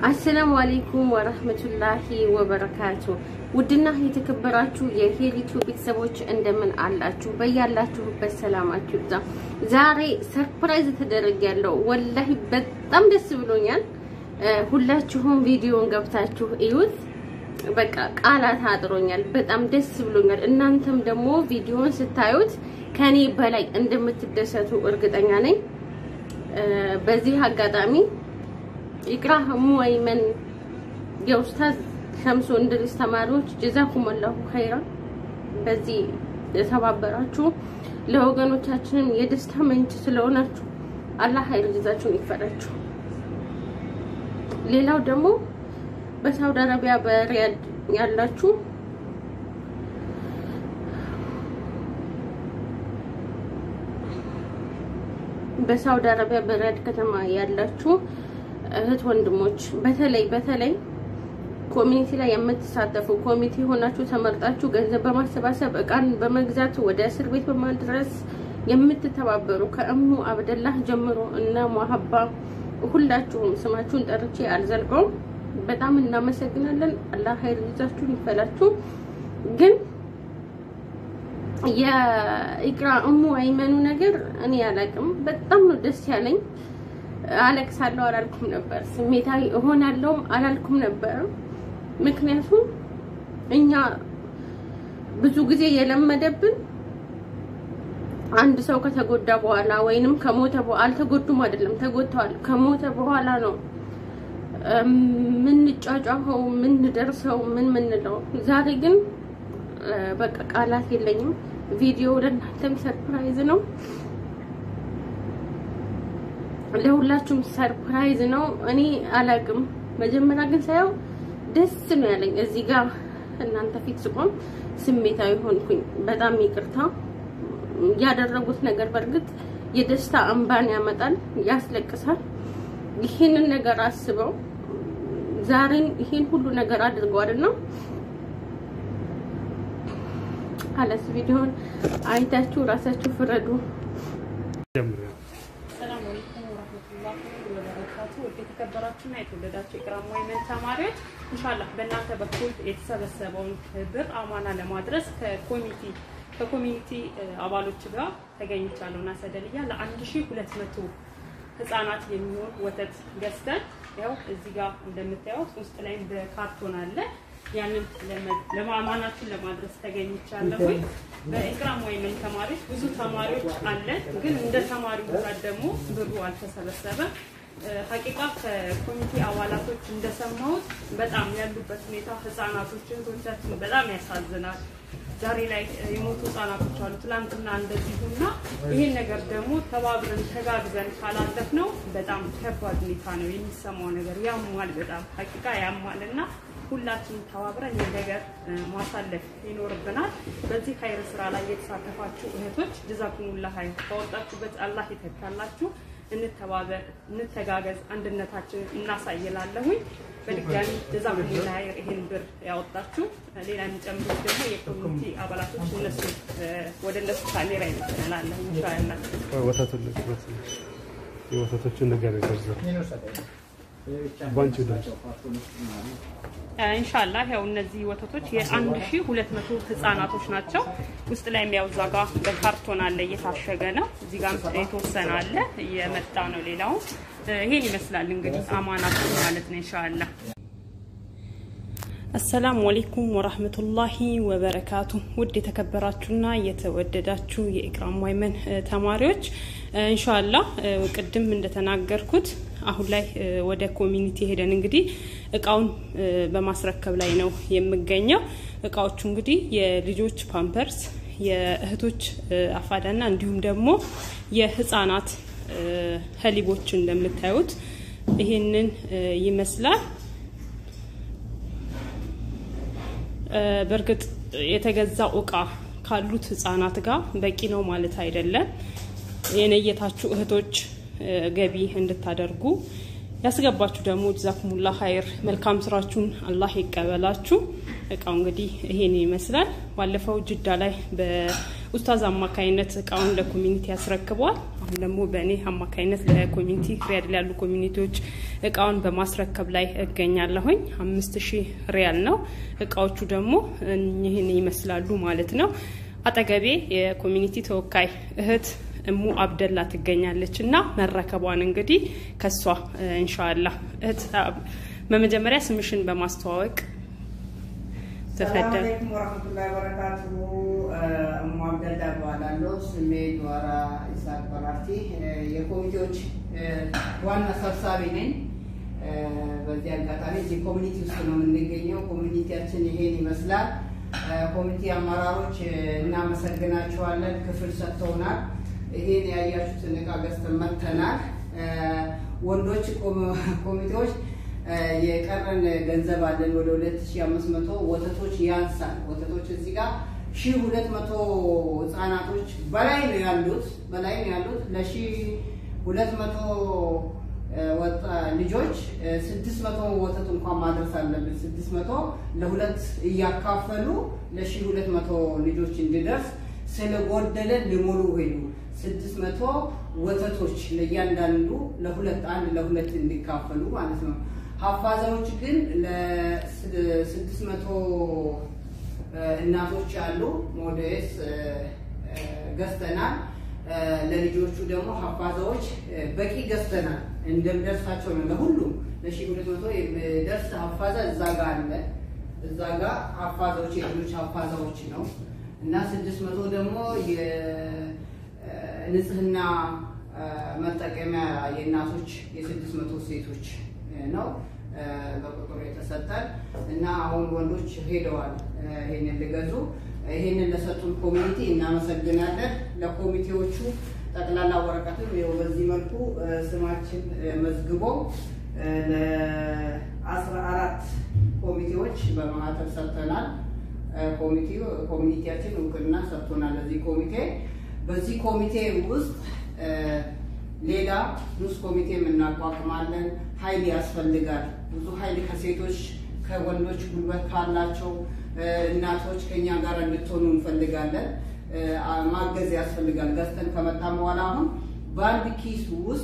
አሰላሙ አሌይኩም ወረህመቱላሂ ወበረካቱ። ውድና የተከበራችሁ የሄሊቱ ቤተሰቦች እንደምን አላችሁ? በያላችሁበት ሰላማችሁ ይብዛ። ዛሬ ሰርፕራይዝ ተደርጊያለሁ። ወላሂ በጣም ደስ ብሎኛል። ሁላችሁም ቪዲዮን ገብታችሁ እዩት። በቃ ቃላት አጥሮኛል። በጣም ደስ ብሎኛል። እናንተም ደግሞ ቪዲዮን ስታዩት ከኔ በላይ እንደምትደሰቱ እርግጠኛ ነኝ። በዚህ አጋጣሚ ኢቅራ እሙ አይመን የኡስታዝ ሸምሱ እንድሪስ ተማሪዎች ጀዛኩም አላሁ ኸይራ። በዚህ የተባበራችሁ ለወገኖቻችንም የደስታ ምንጭ ስለሆናችሁ አላህ ኸይር ጀዛችሁን ይክፈላችሁ። ሌላው ደግሞ በሳውዲ አረቢያ በሪያድ ያላችሁ በሳውዲ አረቢያ በሪያድ ከተማ ያላችሁ እህት ወንድሞች በተለይ በተለይ ኮሚኒቲ ላይ የምትሳተፉ ኮሚቴ ሆናችሁ ተመርጣችሁ ገንዘብ በማሰባሰብ እቃን በመግዛት ወደ እስር ቤት በማድረስ የምትተባበሩ ከእሙ አብደላህ ጀምሮ እነ ሙሀባ ሁላችሁም ስማችሁን ጠርቼ አልዘልቀውም። በጣም እናመሰግናለን። አላህ ኸይር ይዛችሁን ይፈላችሁ። ግን የኢቅራ እሙ አይመኑ ነገር እኔ አላቅም። በጣም ነው ደስ ያለኝ። አለቅሳለሁ አላልኩም ነበር። ስሜታዊ እሆናለሁም አላልኩም ነበር። ምክንያቱም እኛ ብዙ ጊዜ የለመደብን አንድ ሰው ከተጎዳ በኋላ ወይንም ከሞተ በኋላ አልተጎዱም፣ አይደለም ተጎድተዋል። ከሞተ በኋላ ነው ምንጫጫኸው፣ ምንደርሰው፣ ምን ምንለው። ዛሬ ግን በቃ ቃላት የለኝም። ቪዲዮ ለእናንተም ሰርፕራይዝ ነው ለሁላችሁም ሰርፕራይዝ ነው። እኔ አላቅም። መጀመሪያ ግን ሳየው ደስ ነው ያለኝ። እዚህ ጋር እናንተ ፊት ስቆም ስሜታዊ ሆንኩኝ። በጣም ይቅርታ። ያደረጉት ነገር በእርግጥ የደስታ እንባን ያመጣል፣ ያስለቅሳል። ይህንን ነገር አስበው ዛሬን ይህን ሁሉ ነገር አድርገዋልና አለስ ቪዲዮን አይታችሁ ራሳችሁ ፍረዱ። ሰላም አለይኩም ወራህመቱላሂ ወበረካቱ። ውድ የተከበራችሁና የተወደዳችሁ የኢቅራም አይመን ተማሪዎች ኢንሻአላህ በእናንተ በኩል የተሰበሰበውን ብር አማና ለማድረስ ከኮሚቲ ከኮሚኒቲ አባሎች ጋር ተገኝቻለሁ እና ሰደልያ ለ1200 ህጻናት የሚሆን ወተት ገዝተን ያው እዚህ ጋር እንደምታዩት ውስጥ ላይም በካርቶን አለ ያንን ለማማናችን ለማድረስ ተገኝቻለሁ። በኢቅራም አይመን ተማሪዎች ብዙ ተማሪዎች አለን፣ ግን እንደ ተማሪው ብዛት ደግሞ ብሩ አልተሰበሰበም። ሀቂቃ ከኮሚቴ አባላቶች እንደሰማሁት በጣም ያሉበት ሁኔታ ህጻናቶች እህቶቻችን በጣም ያሳዝናል። ዛሬ ላይ የሞቱ ህጻናቶች አሉ፣ ትላንትና እንደዚሁና ይሄን ነገር ደግሞ ተባብረን ተጋግዘን ካላለፍ ነው በጣም ከባድ ሁኔታ ነው የሚሰማው ነገር ያሟል፣ በጣም ሀቂቃ ያሟል እና ሁላችንም ተባብረን ይህ ነገር ማሳለፍ ይኖርብናል። በዚህ ኸይር ስራ ላይ የተሳተፋችሁ እህቶች ጀዛኩሙላ ኸይር፣ ካወጣችሁበት አላህ ይተካላችሁ። እንተባበር፣ እንተጋገዝ፣ አንድነታችንን እናሳይላለሁኝ። በድጋሚ ጀዛኩሙላ ኸይር። ይሄን ብር ያወጣችሁ ሌላ የሚጨምሩት ደግሞ የኮሚኒቲ አባላቶች እነሱ ወደ እነሱ ካሜራ ይመስላለሁ ኢንሻአላህ ወተቱን የወተቶችን ነገር ይዘርዘር ባንቺ ድምፅ ኢንሻአላህ ያው እነዚህ ወተቶች የአንድ ሺ ሁለት መቶ ህጻናቶች ናቸው። ውስጥ ላይ ያው እዛ ጋር በካርቶን አለ እየታሸገ ነው። እዚህ ጋር የተወሰነ አለ እየመጣ ነው። ሌላው ይሄን ይመስላል እንግዲህ አማናችን ማለት ነው ኢንሻአላህ። አሰላሙ አሌይኩም ወራህመቱላሂ ወበረካቱ። ውድ የተከበራችሁና የተወደዳችሁ የኢቅራም አይመን ተማሪዎች ኢንሻአላህ ቅድም እንደተናገርኩት አሁን ላይ ወደ ኮሚኒቲ ሄደን እንግዲህ እቃውን በማስረከብ ላይ ነው የምገኘው። እቃዎቹ እንግዲህ የልጆች ፓምፐርስ፣ የእህቶች አፋዳና እንዲሁም ደግሞ የህፃናት ሀሊቦች እንደምታዩት ይሄንን ይመስላል። በእርግጥ የተገዛው እቃ ካሉት ህጻናት ጋር በቂ ነው ማለት አይደለም። የነየታችሁ እህቶች ገቢ እንድታደርጉ ያስገባችሁ ደግሞ ጀዛኩሙላ ኸይር መልካም ስራችሁን አላህ ይቀበላችሁ። እቃው እንግዲህ ይሄን ይመስላል። ባለፈው ጅዳ ላይ በኡስታዝ አማካኝነት እቃውን ለኮሚኒቲ ያስረክበዋል። አሁን ደግሞ በእኔ አማካኝነት ለኮሚኒቲ ሪያድ ላይ ያሉ ኮሚኒቲዎች እቃውን በማስረከብ ላይ እገኛለሁኝ። አምስት ሺህ ሪያል ነው። እቃዎቹ ደግሞ ይህን ይመስላሉ ማለት ነው። አጠገቤ የኮሚኒቲ ተወካይ እህት እሙ አብደላ ትገኛለች እና መረከቧን እንግዲህ ከሷ እንሻላ እህት በመጀመሪያ ስምሽን በማስተዋወቅ ሰላም አለይኩም ወረህመቱላሂ ወበረካቱ። እሙ አብደላ እባላለሁ። ስሜ ጀዋራ ኢሳቅ በራርቲ የኮሚቴዎች ዋና ሰብሳቢ ነኝ። በዚህ አጋጣሚ እዚህ ኮሚኒቲ ውስጥ ነው የምንገኘው። ኮሚኒቲያችን ይሄን ይመስላል። ኮሚኒቲ አመራሮች እናመሰግናቸዋለን። ክፍል ሰጥተውናል። ይሄን ያያችሁትን እቃ ገዝተን መጥተናል። ወንዶች ኮሚቴዎች የቀረን ገንዘብ አለን ወደ 2500 ወተቶች ያንሳል። ወተቶች እዚህ ጋር 1200 ህጻናቶች በላይ ነው ያሉት በላይ ነው ያሉት ለ1200 ወጣ ልጆች 600 ወተት እንኳን ማድረስ አለብን። 600 ለሁለት እያካፈሉ ለ1200 ልጆች እንዲደርስ ስለጎደለ ሊሞሉ ሄዱ። 600 ወተቶች ለእያንዳንዱ ለሁለት አንድ ለሁለት እንዲካፈሉ ማለት ነው። ሀፋዛዎች ግን ለስድስት መቶ እናቶች አሉ። ሞዴስ ገዝተናል። ለልጆቹ ደግሞ ሀፋዛዎች በቂ ገዝተናል። እንደሚደርሳቸው ነው ለሁሉም ለሺ ሁለት መቶ የሚደርስ ሀፋዛ እዛ ጋ አለ። እዛ ጋ ሀፋዛዎች የልጆች ሀፋዛዎች ነው እና ስድስት መቶ ደግሞ የንጽህና መጠቀሚያ የእናቶች የስድስት መቶ ሴቶች ነው በቁጥሩ የተሰጠን እና አሁን ወንዶች ሄደዋል ይሄንን ሊገዙ። ይሄንን ለሰጡን ኮሚኒቲ እናመሰግናለን። ለኮሚቴዎቹ ጠቅላላ ወረቀትም ይኸው በዚህ መልኩ ስማችን መዝግቦ ለአስራ አራት ኮሚቴዎች በማህተም ሰጥተናል። ኮሚኒቲያችን እውቅና ሰጥቶናል ለዚህ ኮሚቴ። በዚህ ኮሚቴ ውስጥ ሌላ ንዑስ ኮሚቴ እናቋቁማለን። ኃይል ያስፈልጋል። ብዙ ኃይል ከሴቶች ከወንዶች ጉልበት ካላቸው እናቶች ከኛ ጋር እንድትሆኑ እንፈልጋለን። ማገዝ ያስፈልጋል። ገዝተን ከመጣም በኋላ አሁን በአንድ ኪስ ውስጥ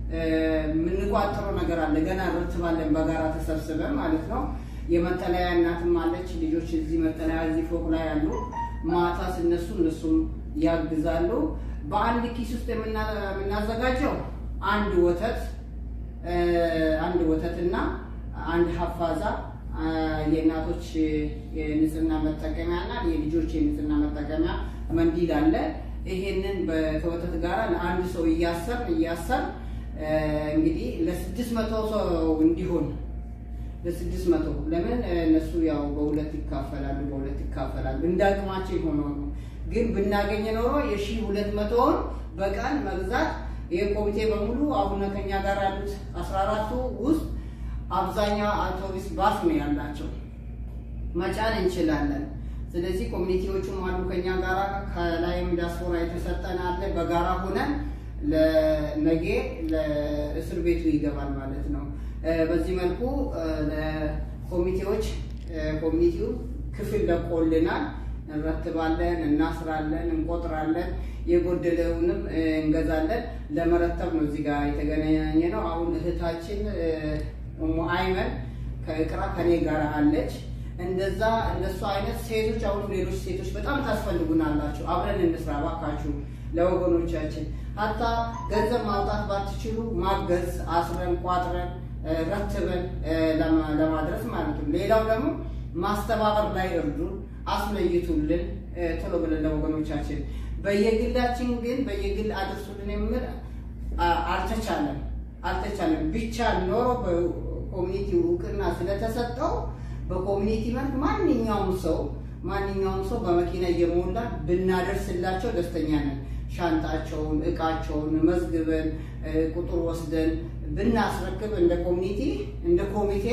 የምንቋጥረው ነገር አለ። ገና ረትባለን በጋራ ተሰብስበን ማለት ነው። የመጠለያ እናትም አለች። ልጆች እዚህ መጠለያ እዚህ ፎቅ ላይ አሉ። ማታ ሲነሱ እነሱም ያግዛሉ። በአንድ ኪስ ውስጥ የምናዘጋጀው አንድ ወተት አንድ ወተትና አንድ ሀፋዛ የእናቶች የንጽህና መጠቀሚያ እና የልጆች የንጽህና መጠቀሚያ መንዲል አለ። ይሄንን ከወተት ጋር ለአንድ ሰው እያሰር እያሰር እንግዲህ ለስድስት መቶ ሰው እንዲሆን ለስድስት መቶ ለምን እነሱ ያው በሁለት ይካፈላሉ በሁለት ይካፈላሉ እንደ አቅማቸው የሆነው ነው። ግን ብናገኝ ኖሮ የሺ ሁለት መቶውን በቀን መግዛት ይህ ኮሚቴ በሙሉ አሁን ከኛ ጋር ያሉት አስራ አራቱ ውስጥ አብዛኛው አውቶቡስ ባስ ነው ያላቸው፣ መጫን እንችላለን። ስለዚህ ኮሚኒቲዎቹም አሉ ከኛ ጋር ከላይም ዲያስፖራ የተሰጠን አለ። በጋራ ሆነን ለነጌ ለእስር ቤቱ ይገባል ማለት ነው። በዚህ መልኩ ለኮሚቴዎች ኮሚኒቲው ክፍል ለቆልናል። እንረትባለን፣ እናስራለን፣ እንቆጥራለን፣ የጎደለውንም እንገዛለን። ለመረተብ ነው እዚህ ጋር የተገናኘ ነው። አሁን እህታችን ኡሙ አይመን ከእቅራ ከኔ ጋር አለች። እንደዛ እንደሱ አይነት ሴቶች አሁን ሌሎች ሴቶች በጣም ታስፈልጉናላችሁ። አብረን እንስራ ባካችሁ ለወገኖቻችን። ሀታ ገንዘብ ማውጣት ባትችሉ ማገዝ አስረን ቋጥረን ረትበን ለማድረስ ማለት ነው። ሌላው ደግሞ ማስተባበር ላይ እርዱን፣ አስለይቱልን ቶሎ ብለን ለወገኖቻችን። በየግላችን ግን በየግል አድርሱልን የምል አልተቻለም አልተቻለም። ብቻ ኖሮ በኮሚኒቲ እውቅና ስለተሰጠው በኮሚኒቲ መልክ ማንኛውም ሰው ማንኛውም ሰው በመኪና እየሞላ ብናደርስላቸው ደስተኛ ነን። ሻንጣቸውን፣ እቃቸውን መዝግበን ቁጥር ወስደን ብናስረክብ እንደ ኮሚኒቲ እንደ ኮሚቴ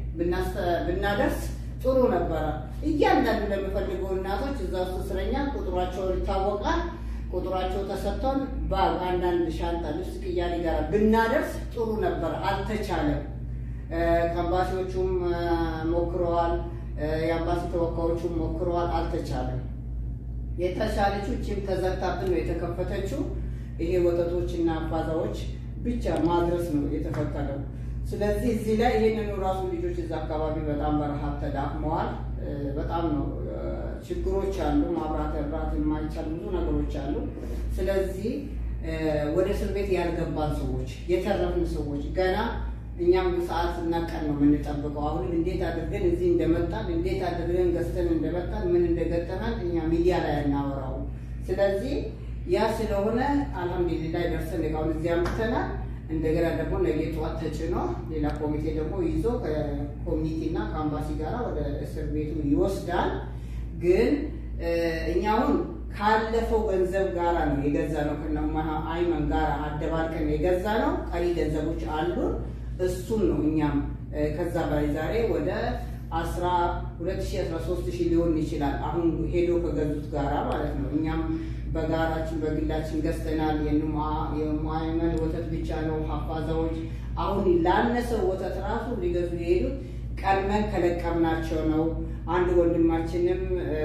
ብናደርስ ጥሩ ነበረ። እያንዳንዱ ለሚፈልገው እናቶች እዛ ውስጥ እስረኛ ቁጥሯቸው ይታወቃል። ቁጥሯቸው ተሰጥቶን በአንዳንድ ሻንጣ ልብስ ቅያሬ ጋር ብናደርስ ጥሩ ነበረ። አልተቻለም። ከአምባሲዎቹም ሞክረዋል። የአምባሲ ተወካዮቹም ሞክረዋል። አልተቻለም። የተሻለችው እችም ተዘግታብን ነው የተከፈተችው። ይሄ ወተቶችና አባዛዎች ብቻ ማድረስ ነው የተፈቀደው። ስለዚህ እዚህ ላይ ይህንኑ ራሱ ልጆች እዛ አካባቢ በጣም በረሃብ ተዳክመዋል። በጣም ነው ችግሮች አሉ። ማብራት እራት የማይቻል ብዙ ነገሮች አሉ። ስለዚህ ወደ እስር ቤት ያልገባን ሰዎች የተረፍን ሰዎች ገና እኛም ሰዓት እና ቀን ነው የምንጠብቀው። አሁንም እንዴት አድርገን እዚህ እንደመጣን እንዴት አድርገን ገዝተን እንደመጣን ምን እንደገጠመን እኛ ሚዲያ ላይ አናወራው። ስለዚህ ያ ስለሆነ አልሐምዱሊላህ ደርሰን እቃውን እዚህ አምጥተናል። እንደገና ደግሞ ነገ ጠዋት ተጭኖ ሌላ ኮሚቴ ደግሞ ይዞ ከኮሚኒቲ እና ከአምባሲ ጋር ወደ እስር ቤቱ ይወስዳል። ግን እኛ አሁን ካለፈው ገንዘብ ጋራ ነው የገዛ ነው ከነማ አይመን ጋር አደባልቀን የገዛ ነው። ቀሪ ገንዘቦች አሉን። እሱን ነው እኛም ከዛ በላይ ዛሬ ወደ አስራ ሁለት ሺህ አስራ ሶስት ሺህ ሊሆን ይችላል። አሁን ሄዶ ከገዙት ጋራ ማለት ነው። እኛም በጋራችን በግላችን ገዝተናል። የሙአይመን ወተት ብቻ ነው ሀፋዛዎች አሁን ላነሰው ወተት ራሱ ሊገዙ የሄዱት ቀድመን ከለቀምናቸው ነው። አንድ ወንድማችንም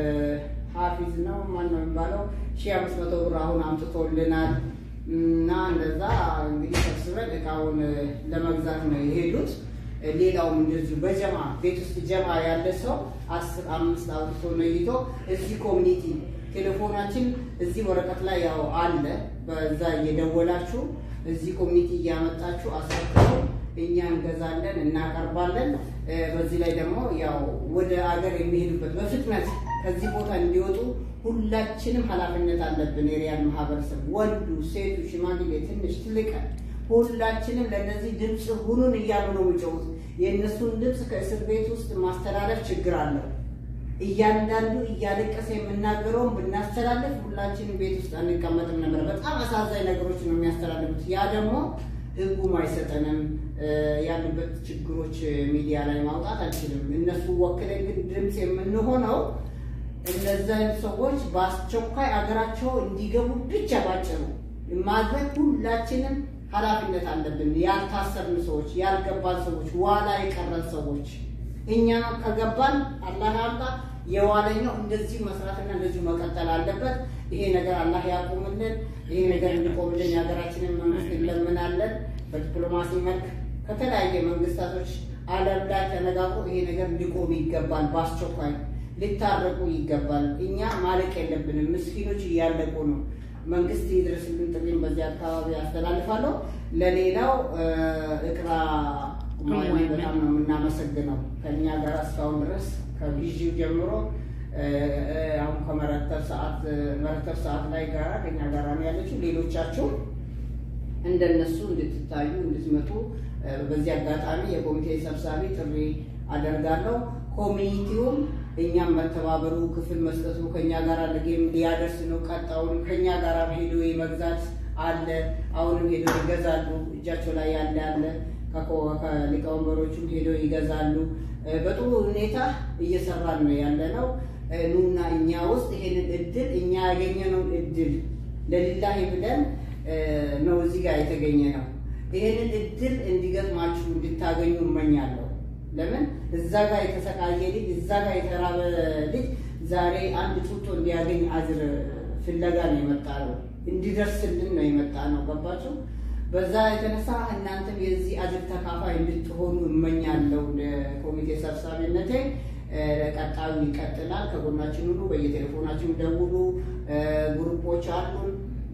ሀፊዝ ነው ማን ነው የሚባለው ሺህ አምስት መቶ ብር አሁን አምጥቶልናል። እና እንደዛ እንግዲህ ሰብስበን እቃውን ለመግዛት ነው የሄዱት። ሌላውም እንደዚሁ በጀማ ቤት ውስጥ ጀማ ያለ ሰው አስር አምስት አውጥቶ ነይቶ እዚህ ኮሚኒቲ ቴሌፎናችን እዚህ ወረቀት ላይ ያው አለ። በዛ እየደወላችሁ እዚህ ኮሚኒቲ እያመጣችሁ አስረክቡ፣ እኛ እንገዛለን፣ እናቀርባለን። በዚህ ላይ ደግሞ ያው ወደ አገር የሚሄዱበት በፍጥነት ከዚህ ቦታ እንዲወጡ ሁላችንም ኃላፊነት አለብን። የሪያድ ማህበረሰብ ወንዱ፣ ሴቱ፣ ሽማግሌ፣ ትንሽ ትልቅ ሁላችንም ለእነዚህ ድምፅ ሁኑን እያሉ ነው የሚጮሁት። የእነሱን ድምፅ ከእስር ቤት ውስጥ ማስተላለፍ ችግር አለው። እያንዳንዱ እያለቀሰ የምናገረውን ብናስተላለፍ ሁላችንም ቤት ውስጥ አንቀመጥም ነበር። በጣም አሳዛኝ ነገሮች ነው የሚያስተላልፉት። ያ ደግሞ ህጉም አይሰጠንም። ያሉበት ችግሮች ሚዲያ ላይ ማውጣት አንችልም። እነሱ ወክለን ግን ድምፅ የምንሆነው እነዚህ አይነት ሰዎች በአስቸኳይ አገራቸው እንዲገቡ ብቻ ባጭሩ ማድረግ ሁላችንም ኃላፊነት አለብን። ያልታሰርን ሰዎች፣ ያልገባን ሰዎች፣ ዋላ የቀረን ሰዎች እኛ ከገባን አላህ ያምጣ። የዋለኛው እንደዚሁ መስራትና እንደዚሁ መቀጠል አለበት። ይሄ ነገር አላህ ያቁምልን። ይሄ ነገር እንዲቆምልን የሀገራችንን መንግስት እንለምናለን። በዲፕሎማሲ መልክ ከተለያየ መንግስታቶች ዓለም ላይ ተነጋግሮ ይሄ ነገር ሊቆም ይገባል። በአስቸኳይ ሊታረቁ ይገባል። እኛ ማለቅ የለብንም። ምስኪኖች እያለቁ ነው። መንግስት ይድረስልን ጥሪም በዚህ አካባቢ ያስተላልፋለሁ። ለሌላው እቅራ በጣም ነው የምናመሰግነው ከእኛ ጋር እስካሁን ድረስ ከጊዜው ጀምሮ አሁን ከመረተብ ሰዓት መረተብ ሰዓት ላይ ጋራ ከኛ ጋራ ነው ያለችው። ሌሎቻችሁ እንደነሱ እንድትታዩ እንድትመጡ በዚህ አጋጣሚ የኮሚቴ ሰብሳቢ ጥሪ አደርጋለሁ። ኮሚኒቲውም እኛም መተባበሩ ክፍል መስጠቱ ከኛ ጋር ለጌም ሊያደርስ ነው። ቀጣውን ከኛ ጋር ሄዶ የመግዛት አለ። አሁንም ሄዶ ይገዛሉ። እጃቸው ላይ ያለ አለ። ከሊቀወንበሮቹም ሄዶ ይገዛሉ። በጥሩ ሁኔታ እየሰራን ነው ያለ ነው። ኑና እኛ ውስጥ ይሄንን እድል እኛ ያገኘነውን እድል ለሊላሂ ብለን ነው እዚህ ጋር የተገኘ ነው። ይሄንን እድል እንዲገጥማችሁ እንድታገኙ እመኛለሁ። ለምን እዛ ጋር የተሰቃየ ልጅ እዛ ጋር የተራበ ልጅ ዛሬ አንድ ጡጦ እንዲያገኝ አዝር ፍለጋ ነው የመጣ ነው፣ እንዲደርስልን ነው የመጣ ነው። ገባችሁ? በዛ የተነሳ እናንተም የዚህ አጅር ተካፋይ እንድትሆኑ እመኛለሁ። ለኮሚቴ ሰብሳቢነቴ ቀጣዩ ይቀጥላል። ከጎናችን ሁሉ በየቴሌፎናችን ደውሉ። ግሩፖች አሉን።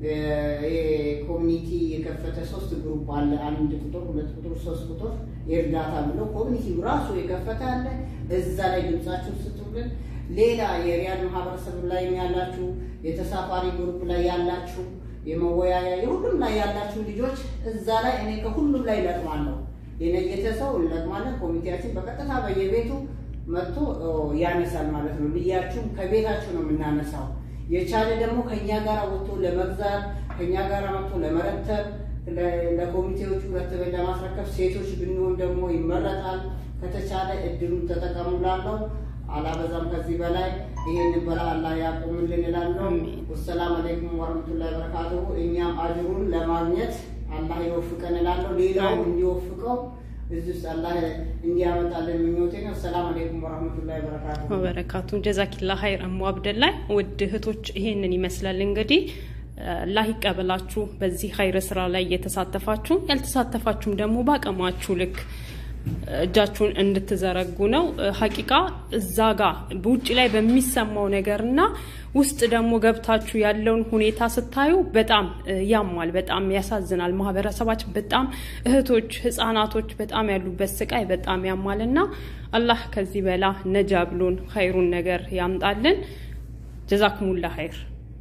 ኮሚኒቲ የከፈተ ሶስት ግሩፕ አለ። አንድ ቁጥር፣ ሁለት ቁጥር፣ ሶስት ቁጥር የእርዳታ ብሎ ኮሚኒቲ ራሱ የከፈተ አለ። እዛ ላይ ድምጻችሁን ስጡልን። ሌላ የሪያድ ማህበረሰብ ላይ ያላችሁ፣ የተሳፋሪ ግሩፕ ላይ ያላችሁ የመወያያ የሁሉም ላይ ያላችሁ ልጆች እዛ ላይ እኔ ከሁሉም ላይ እለቅማለሁ። የነየተ ሰው እንለቅማለን። ኮሚቴያችን በቀጥታ በየቤቱ መጥቶ ያነሳል ማለት ነው። ልያችሁም ከቤታችሁ ነው የምናነሳው። የቻለ ደግሞ ከእኛ ጋር ወጥቶ ለመግዛት ከእኛ ጋር መጥቶ ለመረተብ ለኮሚቴዎቹ ረትበን ለማስረከብ ሴቶች ብንሆን ደግሞ ይመረጣል። ከተቻለ እድሉን ተጠቀሙ ላለው አላበዛም ከዚህ በላይ ይሄን በላ አላህ ያቆምልን እላለሁ። ወሰላም አለይኩም ወረህመቱላሂ ወበረካቱሁ። እኛም አጅሩን ለማግኘት አላህ ይወፍቀን እላለሁ። ሌላውም እንዲወፍቀው እዚህ ውስጥ አላህ እንዲያመጣልን ምኞቴ ነው። ሰላም አለይኩም ወረህመቱላሂ ወበረካቱሁ ወበረካቱ ጀዛኪላ ሀይር እሙ አብደላይ። ውድ እህቶች ይሄንን ይመስላል እንግዲህ አላህ ይቀበላችሁ። በዚህ ኸይር ስራ ላይ እየተሳተፋችሁ ያልተሳተፋችሁም ደግሞ በአቅማችሁ ልክ እጃችሁን እንድትዘረጉ ነው። ሀቂቃ እዛ ጋ በውጭ ላይ በሚሰማው ነገርና ውስጥ ደግሞ ገብታችሁ ያለውን ሁኔታ ስታዩ በጣም ያማል፣ በጣም ያሳዝናል። ማህበረሰባችን በጣም እህቶች፣ ህጻናቶች በጣም ያሉበት ስቃይ በጣም ያማል እና አላህ ከዚህ በላ ነጃ ብሎን ኸይሩን ነገር ያምጣልን። ጀዛኩሙላ ኸይር።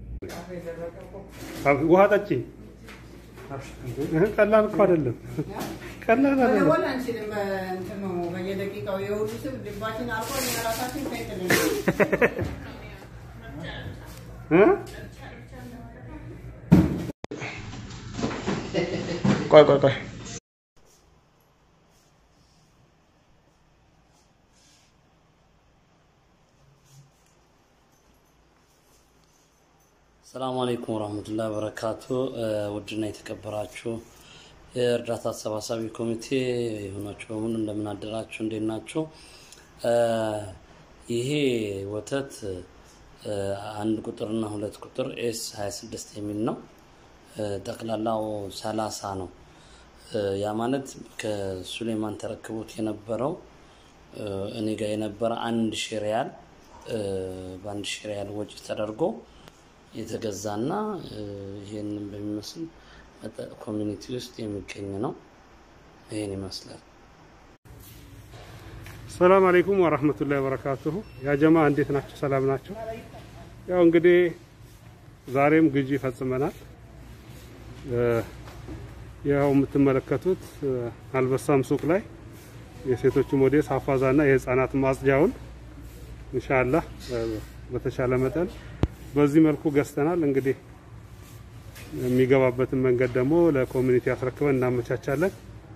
ውሃ ጠጪ። ቀላል እኮ አይደለም፣ ቀላል አይደለም። መደወል አንችልም። በእንትን ነው በየደቂቃው የሁሉ ስም ልባችን አልፎ እኛ ራሳችን ከይጥልን እ? ቆይ ቆይ ቆይ ሰላም አለይኩም ወራህመቱላሂ ወበረካቱ። ውድና የተከበራችሁ የእርዳታ አሰባሳቢ ኮሚቴ የሆናችሁ በሙሉ እንደምን አደራችሁ? እንዴት ናችሁ? ይሄ ወተት አንድ ቁጥርና ሁለት ቁጥር ኤስ 26 የሚል ነው። ጠቅላላው ሰላሳ ነው። ያ ማለት ከሱሌማን ተረክቦት የነበረው እኔ ጋር የነበረ አንድ ሺህ ሪያል በአንድ ሺህ ሪያል ወጪ ተደርጎ የተገዛና ይህንን በሚመስል ኮሚኒቲ ውስጥ የሚገኝ ነው። ይህን ይመስላል። ሰላም አለይኩም ወራህመቱላሂ ወበረካቱሁ። ያ ጀማ እንዴት ናቸው? ሰላም ናቸው? ያው እንግዲህ ዛሬም ግዢ ፈጽመናል። ያው የምትመለከቱት አልበሳም ሱቅ ላይ የሴቶቹ ሞዴስ ሀፋዛና የህፃናት ማጽጃውን ኢንሻአላህ በተሻለ መጠን በዚህ መልኩ ገዝተናል። እንግዲህ የሚገባበትን መንገድ ደግሞ ለኮሚኒቲ አስረክበን እናመቻቻለን።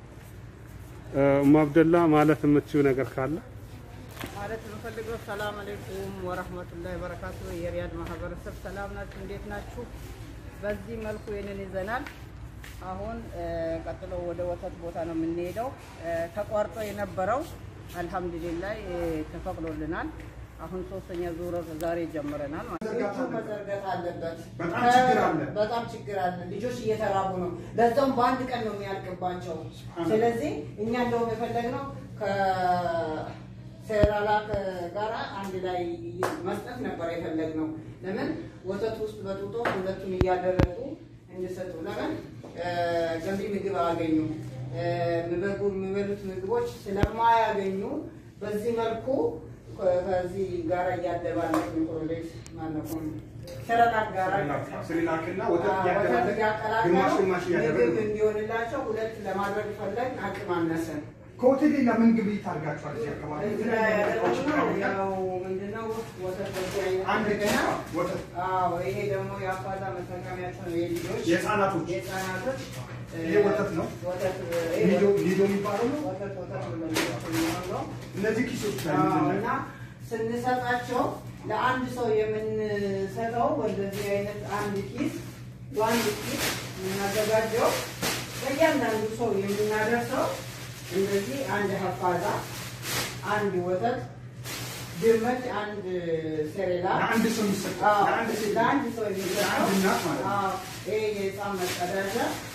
እማ አብደላ ማለት የምትችው ነገር ካለ ማለት የምፈልገው ሰላም አለይኩም ወረህመቱላሂ ወበረካቱ። የሪያድ ማህበረሰብ ሰላም ናችሁ? እንዴት ናችሁ? በዚህ መልኩ ይህንን ይዘናል። አሁን ቀጥሎ ወደ ወተት ቦታ ነው የምንሄደው። ተቋርጦ የነበረው አልሐምዱሊላህ ተፈቅዶልናል። አሁን ሶስተኛ ዙር ዛሬ ጀምረናል። መዘርጋት አለበት። በጣም ችግር አለ። በጣም ችግር አለ። ልጆች እየተራቡ ነው። ለዛውም በአንድ ቀን ነው የሚያልቅባቸው። ስለዚህ እኛ እንደውም የፈለግነው ከሴራላክ ጋር አንድ ላይ መስጠት ነበር የፈለግነው። ለምን ወተት ውስጥ በጡጦ ሁለቱን እያደረጉ እንዲሰጡ። ለምን ገንቢ ምግብ አያገኙ የሚበሉት ምግቦች ስለማያገኙ በዚህ መልኩ ከዚህ ጋር እያደባለቅ ሚክሮሌት ማነው ሰረላክ ጋር ስሪላክና ወተት ወተት እያደረገ እያቀላቀሉ ግማሽ ግማሽ ምግብ እያደረገ እንዲሆንላቸው ሁለት ለማድረግ ፈለግ አቅም አነሰን። ከሆቴል ሌላ ምን ግብይት አድርጋችኋል? እዚህ አካባቢ እዚህ ላይ ያደረግነው ያው ምንድነው ወተት በዚህ አይነት አንድ ገና ወተት አዎ ይሄ ደግሞ የአፋዛ መጠቀሚያቸው ነው የልጆች የህፃናቶች የህፃናቶች ይሄ ወተት ነው? ወተት ሊዶ ሊዶ የሚባለው ነው። ወተት ወተት ነው ነው እነዚህ ኪሶች ላይ አዎ፣ ምንድን እና ነው? ስንሰጣቸው ለአንድ ሰው የምንሰጠው ወደዚህ አይነት አንድ ኪስ በአንድ ኪስ የምናዘጋጀው ለእያንዳንዱ ሰው የምናደርሰው እንደዚህ አንድ ሀፋዛ፣ አንድ ወተት፣ ድመት፣ አንድ ሴሬላ ለአንድ ሰው የሚሰጠው ለአንድ ሴት ለአንድ ሰው የሚሰጠው ለአንድ እናት ማለት ነው። አዎ፣ ይሄ የህፃን መጸዳጃ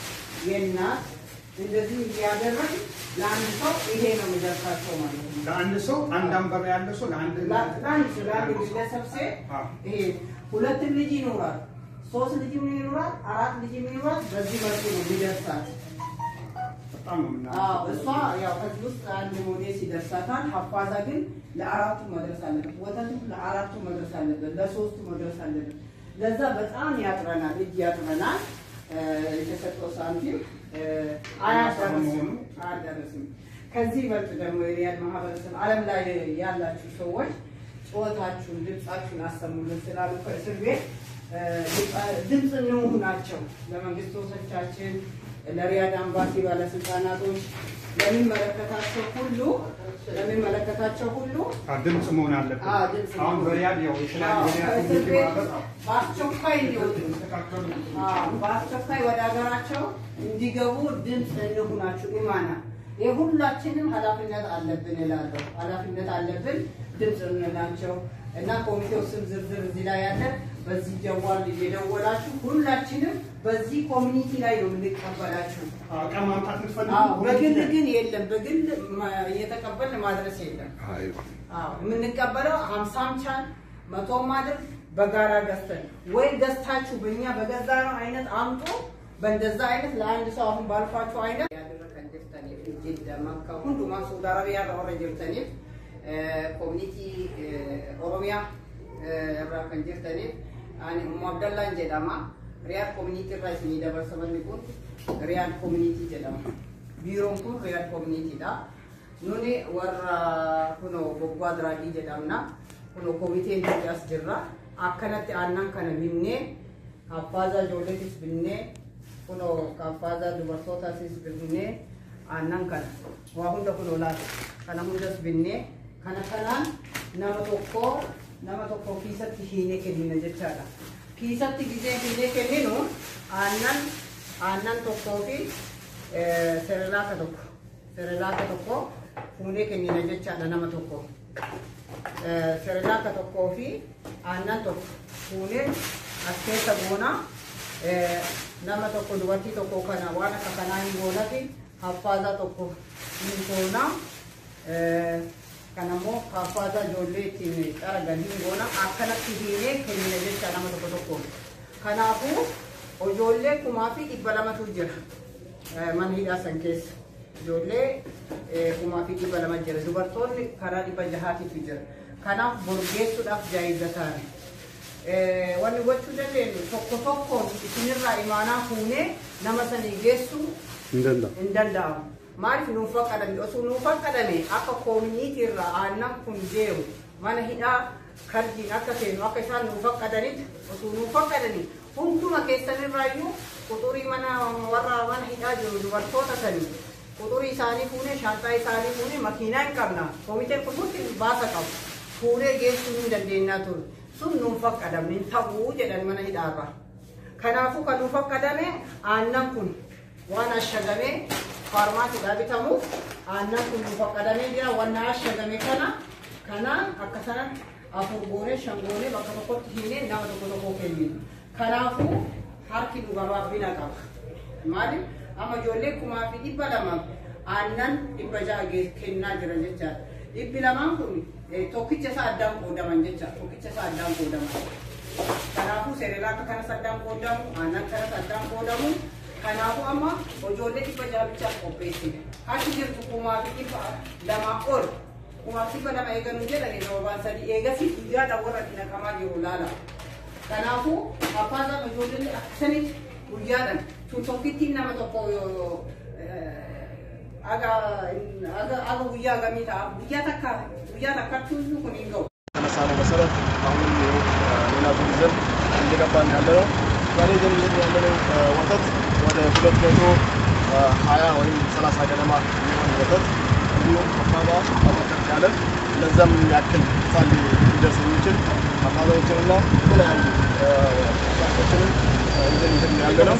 የእናት እንደዚህ እያደረግ ለአንድ ሰው ይሄ ነው የሚደርሳቸው ማለት ነው። ለአንድ ሰው አንድ አንበባ ያለ ሰው ለአንድ ለአንድ ሰው ለአንድ ግለሰብ ሴት አዎ። ይሄ ሁለት ልጅ ይኖራል፣ ሶስት ልጅ ይኖራል፣ አራት ልጅ ይኖራል። በዚህ መልኩ ነው የሚደርሳት። በጣም ነው የምና አዎ እሷ ያው ከዚህ ውስጥ አንድ ሞዴስ ይደርሳታል። ሀፋዛ ግን ለአራቱ መድረስ አለበት። ወተቱ ለአራቱ መድረስ አለበት፣ ለሶስቱ መድረስ አለበት። ለዛ በጣም ያጥረናል፣ እጅ ያጥረናል። እ፣ የተሰጠው ሳንቲም እ፣ አያዳርስም አያዳርስም። ከዚህ ይበልጥ ደግሞ የሪያድ ማህበረሰብ ዓለም ላይ ያላችሁ ሰዎች ጩኸታችሁን ድምፃችሁን አሰሙልን ስላሉ ከእስር ቤት እ፣ ድምፅ እንሁናቸው ለመንግስቶቻችን ለሪያድ አምባሲ ባለስልጣናቶች ለሚመለከታቸው ሁሉ ለሚመለከታቸው ሁሉ ድምፅ መሆን አለበት። አዎ፣ ድምፅ አሁን መሆን በሪያድ ያው የተለያዩ አዎ፣ የሪያድ ከእስር ኮሚኒቲ ቤት ማህበር አዎ፣ በአስቸኳይ እንዲወጡ የተስተካከሉ አዎ፣ በአስቸኳይ ወደ ሀገራቸው እንዲገቡ ድምፅ እንሁናችሁ። ኢማና የሁላችንም ኃላፊነት አለብን እላለሁ። ኃላፊነት አለብን ድምፅ እንላቸው እና ኮሚቴው ስም ዝርዝር እዚህ ላይ ያለ በዚህ ጀዋል እየደወላችሁ ሁላችንም በዚህ ኮሚኒቲ ላይ ነው የምንቀበላችሁ። እቃ ማምጣት የምትፈልጉ አዎ፣ በግል ግን የለም። በግል ማ- እየተቀበልን ማድረስ የለም። አዎ፣ የምንቀበለው ሀምሳም ቻን መቶም ማለት በጋራ ገዝተን ወይ ገዝታችሁ በእኛ በገዛ ነው አይነት አምጦ በእንደዛ አይነት ለአንድ ሰው አሁን ባልኳችሁ አይነት ያደረከን ጅርተኒፍ ጅዳ መካ ሁንዱማ ሳውዲ አረቢያ ረወረ ጅርተኒፍ ኮሚኒቲ ኦሮሚያ irraa kan jirtaniif ani ummu abdallaan jedhama riyaad koominiitii irraa isinii dabarsamanni kun riyaad koominiitii jedhama biiroon kun riyaad koominiitiidha nuni warra kuno bobbaa diraagii jedhamna kuno koomiteen nuti as jirra akkanatti aannan kana binnee kaffaaza ijoolleetis binnee kuno kaffaaza dubartootasis binnee aannan kana waa hunda kuno laata kana hundas binnee kana kanaan nama tokko nama tokko kiisatti hiinee kennina jechaadha. Kiisatti gisee hiinee kenninu aannan aannan tokkoo fi serelaaka tokko serelaaka tokko fuunee kennina jechaadha nama tokko. Serelaaka tokkoo fi aannan tokko fuunee as keessa goona nama tokko dubartii tokko kana waan akka kanaa hin goonati haffaasaa tokko hin goona. kanammoo kaffaasaa ijoollee ittiin xaragan hin goona akkanatti hiinee kennina jecha nama tokko tokkoon. Kanaafuu ijoollee kumaa fi dhibba lamatu jira mana hidhaa san keessa. Ijoollee kumaa fi dhibba lama jira. Dubartoonni karaa dhibba jahaatitu jira. Kanaaf borgeessuudhaaf jaayizataani. Wanni gochuu dandeenyu tokko tokkoon isinirraa imaanaa fuunee nama sanii geessuu hin danda'u. hin danda'amu. Maaliif nuuf faqqadame osoo nuuf faqqadame akka koominiitii irraa aannan kun deemu mana hidhaa karjiin akka seenu akka isaan nuuf faqqadanitti osoo nuuf faqqadani hunduma keessanirraayyuu quxurii mana warra mana hidhaa jiru dubartoota sanii quxurii isaanii fuunee shaantaa isaanii fuunee makiinaa hin qabna koomiteen kun hundi baasa qabu fuunee geessuu hin dandeenyaa ture sun nuuf faqqadamne hin ta'uu jedhan mana hidhaarraa. Kanaafuu kan nuuf faqqadame aannan kun waan ashagamee faarmaatiidhaa bitamu aannan kun nuuf faqqadamee jira waan ashagame kana kanaan akka sana afur goonee shan goonee bakka tokkotti hiinee nama tokko tokko kenninu. Kanaafuu harki nu gabaabbina qaba. Maaliif amma ijoollee kumaa fi dhibba lama aannan dhibba ja'a gee- kennaa jira jechaadha. Dhibbi lamaan kun eh, tokkicha isaa addaan qoodaman jecha tokkicha isaa addaan qoodaman. Kanaafuu seerelaaka kanas addaan qoodamu aannan kanas addaan qoodamu. Kanaafuu amma ijoollee dhibba jaabichaaf qopheessine. Achi jirtu kumaa fi dhibba lamaa ol. Kumaa fi dhibba lama eeganuu jedhani roobaan sadii eegasii guyyaadhaan warra itti naqamaa jiru laala. Kanaafuu abbaan ijoolleen akkasanitti guyyaadhaan tun tokkitti nama tokko yoo- eh, aga aga aga guyyaa gamii ta'a guyyaa takka guyyaa takkattuu kun hin ga'u. ተነሳነው መሰረት አሁንም ይኸው ሌላ ዙር ይዘን እንደገባን ያለ ነው። ዛሬ ይዘን እየሄድን ያለነው ወተት ወደ ሁለት መቶ ሀያ ወይም ሰላሳ ገደማ የሚሆን ወተት እንዲሁም አፋዛ አበርከት ያለ ለዛም ያክል ሳል ሊደርስ የሚችል አፋዛዎችንና የተለያዩ ሻቶችንን ይዘን እየሄድን ያለ ነው።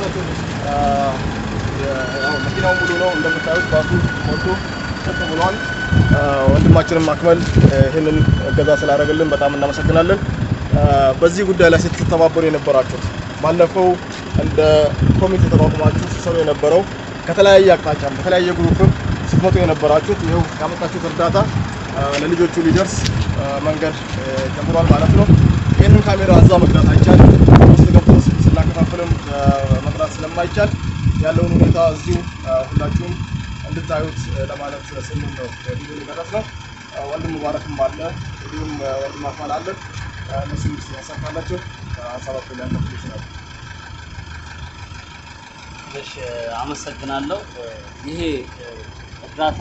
ያው መኪናው ሙሉ ነው እንደምታዩት ባሱ ሞልቶ ጥቅ ብሏል። ወንድማችንም አክመል ይህንን እገዛ ስላደረገልን በጣም እናመሰግናለን። በዚህ ጉዳይ ላይ ስትተባበሩ የነበራችሁት ባለፈው እንደ ኮሚቴ ተቋቁማችሁ ስትሰሩ የነበረው ከተለያየ አቅጣጫ በተለያየ ግሩፕም ስትመጡ የነበራችሁት ይኸው ያመጣችሁት እርዳታ ለልጆቹ ሊደርስ መንገድ ጀምሯል ማለት ነው። ይህንን ካሜራ እዛ መቅዳት አይቻልም። ውስጥ ገብቶ ስናከፋፍልም መቅዳት ስለማይቻል ያለውን ሁኔታ እዚሁ ሁላችሁም እንድታዩት ለማለት ስንል ነው ቪዲዮ የቀረጽ ነው። ወንድም ሙባረክም አለ፣ እንዲሁም ወንድም አፋል አለ። እነሱም ስ ያሳካላቸው ሀሳባቸውን ሊያካፍሉ ይችላሉ። እሺ አመሰግናለሁ። ይሄ እርዳታ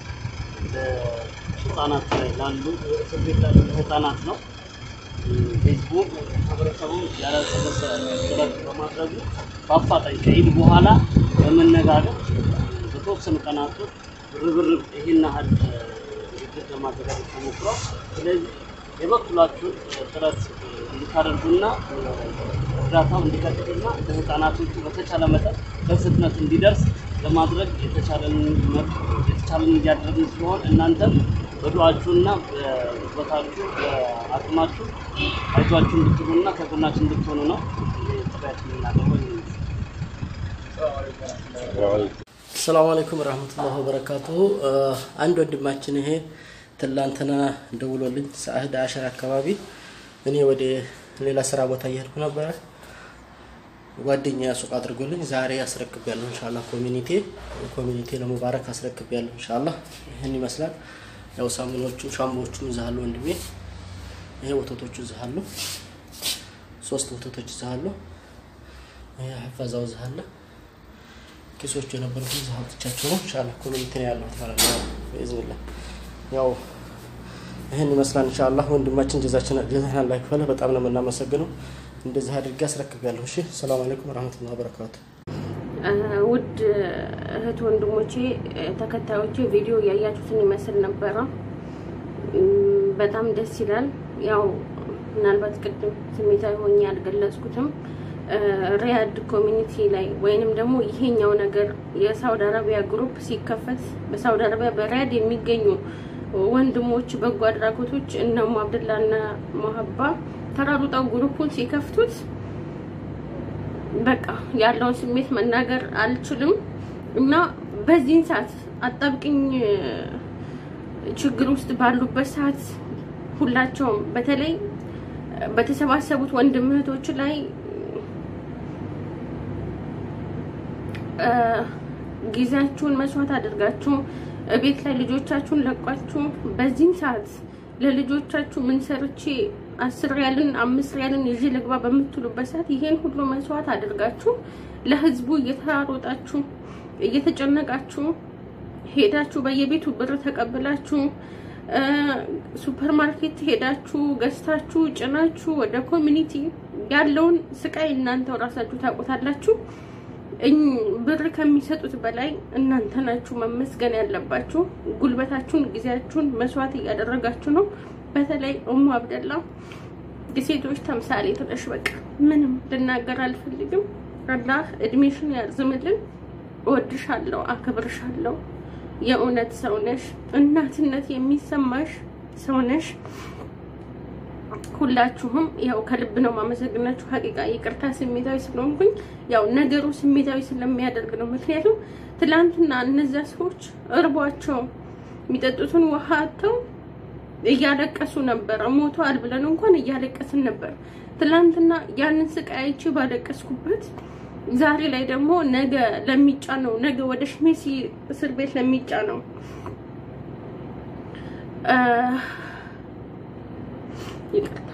ህጻናት ላይ ላሉ እስር ቤት ላሉ ህጻናት ነው። ህዝቡ ማህበረሰቡ ያላሰለሰ ጥረት በማድረጉ በአፋጣኝ ከኢድ በኋላ በመነጋገር በተወሰኑ ቀናት ውስጥ ርብርብ ይህን ያህል ድርጅት ለማዘጋጀት ተሞክሯል። ስለዚህ የበኩላችሁን ጥረት እንድታደርጉና እርዳታው እንዲቀጥልና ለህፃናቶቹ በተቻለ መጠን በፍጥነት እንዲደርስ ለማድረግ የተቻለን የተቻለን እያደረግን ሲሆን እናንተም በዱዓችሁና በጉልበታችሁ በአቅማችሁ አይዟችሁ እንድትሉና ከጎናችን እንድትሆኑ ነው ጥሪያችን የምናደርገው። ሰላም አለይኩም ረህመቱላህ ወበረካቱሁ። አንድ ወንድማችን ይሄ ትላንትና ደውሎልኝ ሰዓት አሸር አካባቢ እኔ ወደ ሌላ ስራ ቦታ እየሄድኩ ነበረ። ጓደኛ ሱቅ አድርጎልኝ ዛሬ አስረክቤያለሁ። ኢንሻአላ ኮሚኒቲ ኮሚኒቲ ለሙባረክ አስረክቤያለሁ። ኢንሻአላ ይህን ይመስላል። ያው ሳሙኖቹ ሻምቦቹም እዛ አሉ ወንድሜ። ይሄ ወተቶቹ እዛ አሉ። ሶስት ወተቶች እዛ አሉ። ይሄ ሐፋዛው እዛ አለ። ኪሶቹ የነበሩት እዛ አውጥቻቸው ነው። ኢንሻአላ ኮሚኒቲ ነው ያለሁት ማለት ነው። በኢዝኒላህ ያው ይህን ይመስላል። ኢንሻአላ ወንድማችን ጀዛችን ጀዛህን አላህ ይክፈልህ። በጣም ነው የምናመሰግነው። እንደዚህ አድርጌ አስረክቤያለሁ። እሺ፣ ሰላም አለይኩም ወራህመቱላሂ ወበረካቱ። ውድ እህት ወንድሞቼ፣ ተከታዮቼ ቪዲዮ እያያችሁትን ይመስል ነበረ። በጣም ደስ ይላል። ያው ምናልባት ቅድም ስሜታዊ ሆኜ አልገለጽኩትም። ሪያድ ኮሚኒቲ ላይ ወይንም ደግሞ ይሄኛው ነገር የሳውዲ አረቢያ ግሩፕ ሲከፈት በሳውዲ አረቢያ በሪያድ የሚገኙ ወንድሞች በጎ አድራጎቶች እነ ሙ አብደላ እና ሙሀባ ተራሩጠው ግሩፑን ሲከፍቱት በቃ ያለውን ስሜት መናገር አልችልም እና በዚህን ሰዓት አጣብቅኝ ችግር ውስጥ ባሉበት ሰዓት ሁላቸውም በተለይ በተሰባሰቡት ወንድም እህቶች ላይ ጊዜያችሁን መስዋዕት አድርጋችሁ ቤት ላይ ልጆቻችሁን ለቋችሁ በዚህም ሰዓት ለልጆቻችሁ ምን ሰርቼ አስር ሪያልን አምስት ሪያልን ይዤ ልግባ በምትሉበት ሰዓት ይሄን ሁሉ መስዋዕት አድርጋችሁ ለህዝቡ እየተራሮጣችሁ እየተጨነቃችሁ ሄዳችሁ በየቤቱ ብር ተቀብላችሁ ሱፐር ማርኬት ሄዳችሁ ገዝታችሁ ጭናችሁ ወደ ኮሚኒቲ ያለውን ስቃይ እናንተው ራሳችሁ ታውቁታላችሁ። ብር ከሚሰጡት በላይ እናንተ ናችሁ መመስገን ያለባችሁ። ጉልበታችሁን፣ ጊዜያችሁን መስዋዕት እያደረጋችሁ ነው። በተለይ እሙ አብደላ የሴቶች ተምሳሌት ነሽ። በቃ ምንም ልናገር አልፈልግም። አላህ እድሜሽን ያርዝምልን። እወድሻለሁ፣ አክብርሻለሁ። የእውነት ሰው ነሽ። እናትነት የሚሰማሽ ሰው ነሽ። ሁላችሁም ያው ከልብ ነው ማመሰግናችሁ። ሀቂቃ ይቅርታ ስሜታዊ ስለሆንኩኝ ያው ነገሩ ስሜታዊ ስለሚያደርግ ነው። ምክንያቱም ትላንትና እነዚያ ሰዎች እርቧቸው የሚጠጡትን ውሃ አጥተው እያለቀሱ ነበር። ሞተዋል ብለን እንኳን እያለቀስን ነበር። ትላንትና ያንን ስቃይ አይቼ ባለቀስኩበት ዛሬ ላይ ደግሞ ነገ ለሚጫነው ነገ ወደ ሽሜሲ እስር ቤት ለሚጫነው ይቅርታ